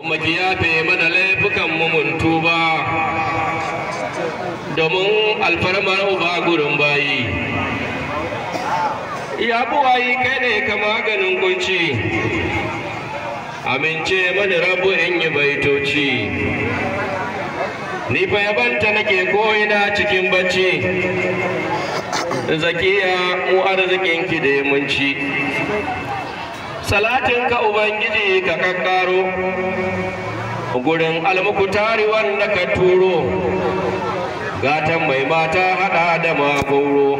maki yafe mana laifukan mu mun tuba domin alfarmar uba gurin bayi ya buwayi kai ne ka maganin kunci amince mani rabu in yi baitoci ni fa yabanta nake koyina cikin bacci zakiya mu arzikin ki da munci salatin ka ubangiji ka kakkaro gurin almukutari wanda ka turo gatan mai mata hada da magoro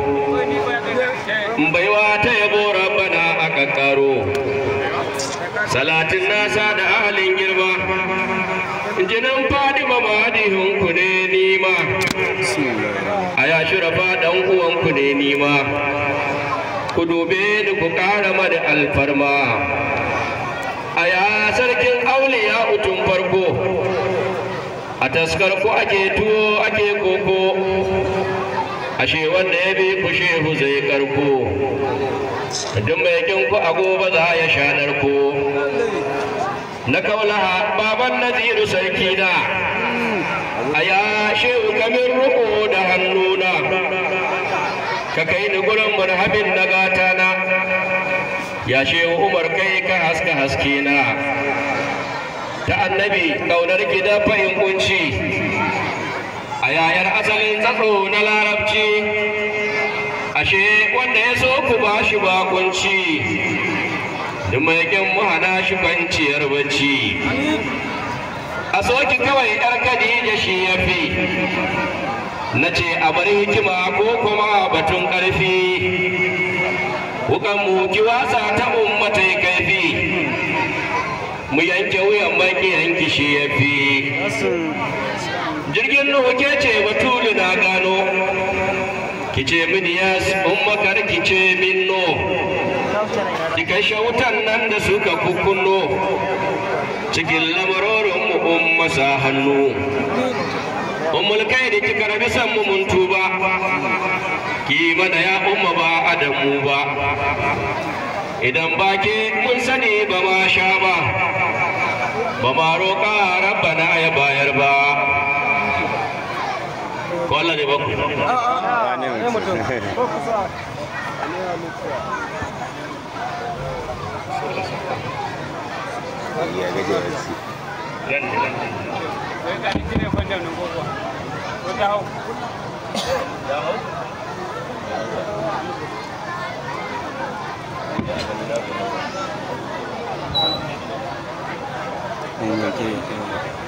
baiwa ta yabo rabbana a kakkaro salatin nasa da ahalin girma jinin fadima madihinku ne nima a ya shirafa dan uwanku ne nima ku dube ni ku kara mada alfarma a ya sarkin auliya utun farko a taskar ku ake tuwo ake koko ashe wanda ya bi ku shehu zai karko duk mai kin ku a gobe za ya shanar ku na kaulaha baban naziru sarki na a ya shehu kamin ruko da hannuna ka kai ni gurin murhabin na gata na ya shehu umar kai ka haska haske na ta annabi ƙaunar gida fahim kunci a yayar asalin tsatso na larabci ashe wanda ya so ku ba shi bakunci da mai mu hana shi kwanciyar bacci a soki kawai yar kadija shi ya fi na ce a bar hikima ko kuma batun ƙarfi wukan mu ki wasa ta ummatai kaifi mu yanke wuyan baki yanki shi ya fi jirgin nuhu ke ce batulu na gano ki ce mini yas ummakar ki ce min no ki kashe wutan nan da suka kukunno cikin lamarorin mu umma sa hannu ummul kai da kika rabi san mu mun tuba ki mana ya umma ba adamu ba idan ba ke mun sani ba ma sha ba ba ma roƙa rabbana ya bayar ba ko Allah ne ba ku Thank you.